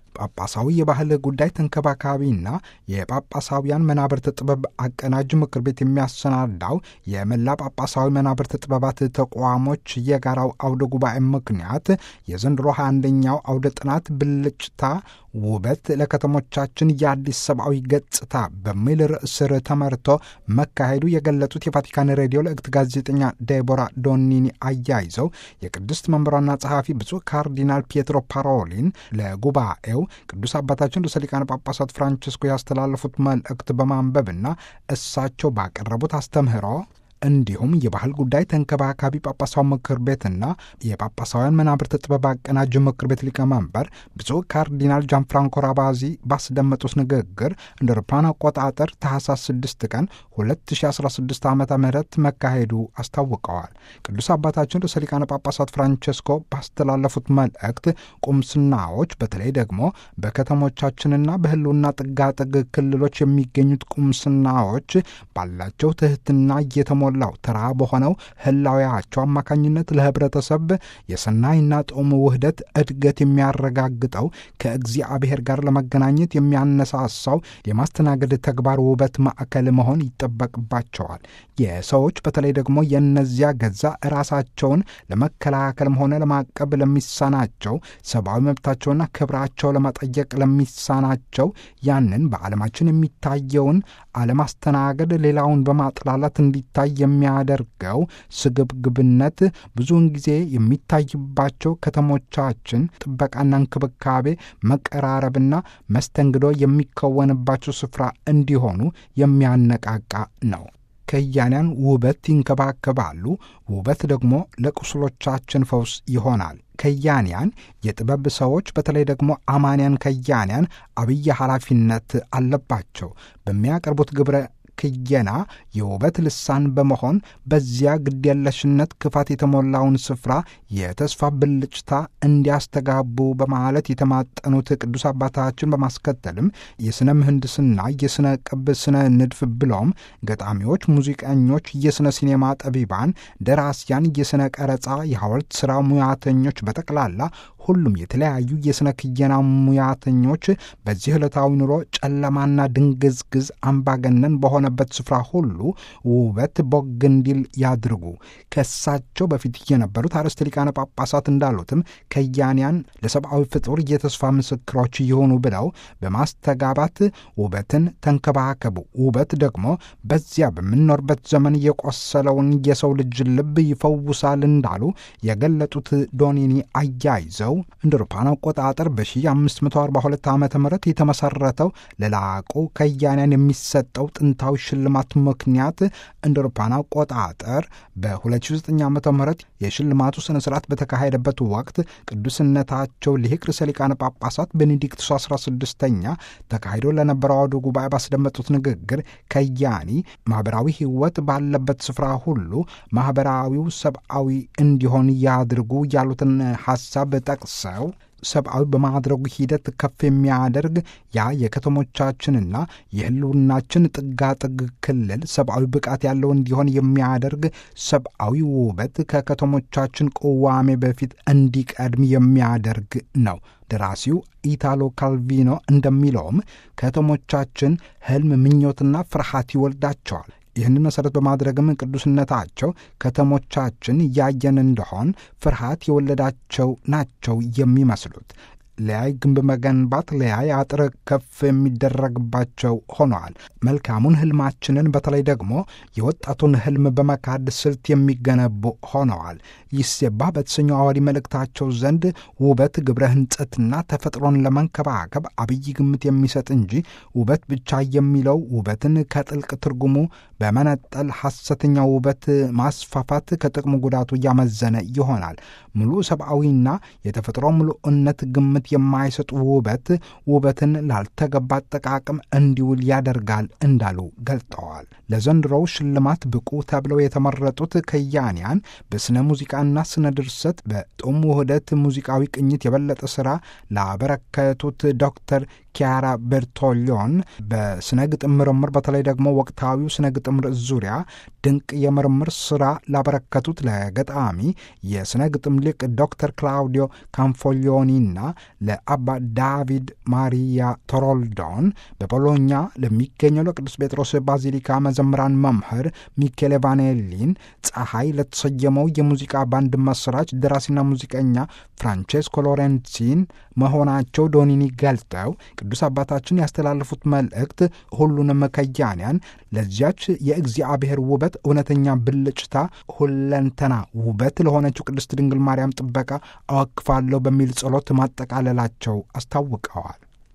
ጳጳሳዊ የባህል ጉዳይ ተንከባካቢና የጳጳሳውያን መናብርት ጥበብ አቀናጅ ምክር ቤት የሚያሰናዳው የመላ ጳጳሳዊ መናብርት ጥበባት ተቋሞች የጋራው አውደ ጉባኤ ምክንያት የዘንድሮ 21ኛው አውደ ጥናት ብልጭታ ውበት ለከተሞቻችን የአዲስ ሰብአዊ ገጽታ በሚል ርዕስ ስር ተመርቶ መካሄዱ የገለጹት የቫቲካን ሬዲዮ ለእክት ጋዜጠኛ ዴቦራ ዶኒኒ አያይዘው የቅድስት መንበሯና ጸሐፊ ብፁዕ ካርዲናል ፒየትሮ ፓሮሊን ለጉባኤው ቅዱስ አባታችን ርዕሰ ሊቃነ ጳጳሳት ፍራንቺስኮ ያስተላለፉት መልእክት በማንበብና እሳቸው ባቀረቡት አስተምህሮ እንዲሁም የባህል ጉዳይ ተንከባካቢ ጳጳሳዊ ምክር ቤትና የጳጳሳውያን መናብርት ጥበብ አቀናጅ ምክር ቤት ሊቀመንበር ብፁዕ ካርዲናል ጃን ፍራንኮ ራባዚ ባስደመጡት ንግግር እንደ አውሮፓውያን አቆጣጠር ታህሳስ 6 ቀን 2016 ዓ ም መካሄዱ አስታውቀዋል። ቅዱስ አባታችን ርዕሰ ሊቃነ ጳጳሳት ፍራንቸስኮ ባስተላለፉት መልእክት ቁምስናዎች በተለይ ደግሞ በከተሞቻችንና በህልውና ጥጋጥግ ክልሎች የሚገኙት ቁምስናዎች ባላቸው ትህትና እየተሞ ላው ተራ በሆነው ህላዊያቸው አማካኝነት ለህብረተሰብ የሰናይና ጦም ውህደት እድገት የሚያረጋግጠው ከእግዚአብሔር ጋር ለመገናኘት የሚያነሳሳው የማስተናገድ ተግባር ውበት ማዕከል መሆን ይጠበቅባቸዋል። የሰዎች በተለይ ደግሞ የእነዚያ ገዛ ራሳቸውን ለመከላከልም ሆነ ለማቀብ ለሚሳናቸው ሰብአዊ መብታቸውና ክብራቸው ለመጠየቅ ለሚሳናቸው ያንን በዓለማችን የሚታየውን አለማስተናገድ ሌላውን በማጥላላት እንዲታይ የሚያደርገው ስግብግብነት ብዙውን ጊዜ የሚታይባቸው ከተሞቻችን ጥበቃና እንክብካቤ፣ መቀራረብና መስተንግዶ የሚከወንባቸው ስፍራ እንዲሆኑ የሚያነቃቃ ነው። ከያንያን ውበት ይንከባከባሉ። ውበት ደግሞ ለቁስሎቻችን ፈውስ ይሆናል። ከያንያን የጥበብ ሰዎች በተለይ ደግሞ አማንያን ከያንያን አብይ ኃላፊነት አለባቸው። በሚያቀርቡት ግብረ ክየና የውበት ልሳን በመሆን በዚያ ግድየለሽነት ክፋት የተሞላውን ስፍራ የተስፋ ብልጭታ እንዲያስተጋቡ በማለት የተማጠኑት ቅዱስ አባታችን በማስከተልም የሥነ ምህንድስና፣ የሥነ ቅብ፣ ስነ ንድፍ ብሎም ገጣሚዎች፣ ሙዚቀኞች፣ የሥነ ሲኔማ ጠቢባን፣ ደራሲያን፣ የሥነ ቀረጻ፣ የሐውልት ሥራ ሙያተኞች በጠቅላላ ሁሉም የተለያዩ የሥነ ክየና ሙያተኞች በዚህ ዕለታዊ ኑሮ ጨለማና ድንግዝግዝ አምባገነን በሆነበት ስፍራ ሁሉ ውበት ቦግ እንዲል ያድርጉ። ከእሳቸው በፊት የነበሩት አርዕስተ ሊቃነ ጳጳሳት እንዳሉትም ከያንያን ለሰብአዊ ፍጡር የተስፋ ምስክሮች ይሆኑ ብለው በማስተጋባት ውበትን ተንከባከቡ። ውበት ደግሞ በዚያ በምንኖርበት ዘመን የቆሰለውን የሰው ልጅ ልብ ይፈውሳል እንዳሉ የገለጡት ዶኒኒ አያይዘው እንደ አውሮፓውያን አቆጣጠር በ1542 ዓ ም የተመሰረተው ለላቁ ከያንያን የሚሰጠው ጥንታዊ ሽልማት ምክንያት እንደ አውሮፓውያን አቆጣጠር በ2009 ዓ ም የሽልማቱ ስነ ስርዓት በተካሄደበት ወቅት ቅዱስነታቸው ሊቅ ርዕሰ ሊቃነ ጳጳሳት ቤኔዲክቱስ 16ኛ ተካሂዶ ለነበረው አውደ ጉባኤ ባስደመጡት ንግግር ከያኒ ማኅበራዊ ሕይወት ባለበት ስፍራ ሁሉ ማኅበራዊው ሰብአዊ እንዲሆን ያድርጉ ያሉትን ሐሳብ ጠቅሰው ሰብአዊ በማድረጉ ሂደት ከፍ የሚያደርግ ያ የከተሞቻችንና የሕልውናችን ጥጋጥግ ክልል ሰብአዊ ብቃት ያለው እንዲሆን የሚያደርግ ሰብአዊ ውበት ከከተሞቻችን ቅዋሜ በፊት እንዲቀድም የሚያደርግ ነው። ደራሲው ኢታሎ ካልቪኖ እንደሚለውም ከተሞቻችን ሕልም፣ ምኞትና ፍርሃት ይወልዳቸዋል። ይህንን መሠረት በማድረግም ቅዱስነታቸው ከተሞቻችን ያየን እንደሆን ፍርሃት የወለዳቸው ናቸው የሚመስሉት። ለያይ ግንብ መገንባት ለያይ አጥር ከፍ የሚደረግባቸው ሆነዋል። መልካሙን ህልማችንን በተለይ ደግሞ የወጣቱን ህልም በመካድ ስልት የሚገነቡ ሆነዋል። ይሴባ በተሰኘው አዋዲ መልእክታቸው ዘንድ ውበት ግብረ ህንጸትና ተፈጥሮን ለመንከባከብ አብይ ግምት የሚሰጥ እንጂ ውበት ብቻ የሚለው ውበትን ከጥልቅ ትርጉሙ በመነጠል ሐሰተኛ ውበት ማስፋፋት ከጥቅሙ ጉዳቱ እያመዘነ ይሆናል። ሙሉ ሰብአዊና የተፈጥሮ ሙሉእነት ግምት የማይሰጡ ውበት ውበትን ላልተገባ አጠቃቀም እንዲውል ያደርጋል እንዳሉ ገልጠዋል። ለዘንድሮው ሽልማት ብቁ ተብለው የተመረጡት ከያንያን በስነ ሙዚቃና ስነ ድርሰት በጦም ውህደት ሙዚቃዊ ቅኝት የበለጠ ሥራ ላበረከቱት ዶክተር ኪያራ ቤርቶሊዮን በስነ ግጥም ምርምር በተለይ ደግሞ ወቅታዊው ስነ ግጥም ርዕስ ዙሪያ ድንቅ የምርምር ስራ ላበረከቱት ለገጣሚ የስነ ግጥም ሊቅ ዶክተር ክላውዲዮ ካንፎሊዮኒና ለአባ ዳቪድ ማሪያ ቶሮልዶን በቦሎኛ ለሚገኘው ለቅዱስ ጴጥሮስ ባዚሊካ መዘምራን መምህር ሚኬሌ ቫኔሊን ፀሐይ ለተሰየመው የሙዚቃ ባንድ መስራች ደራሲና ሙዚቀኛ ፍራንቼስኮ ሎሬንሲን መሆናቸው ዶኒኒ ገልጠው ቅዱስ አባታችን ያስተላለፉት መልእክት ሁሉንም ከያንያን ለዚያች የእግዚአብሔር ውበት እውነተኛ ብልጭታ ሁለንተና ውበት ለሆነችው ቅድስት ድንግል ማርያም ጥበቃ አወክፋለሁ በሚል ጸሎት ማጠቃለላቸው አስታውቀዋል።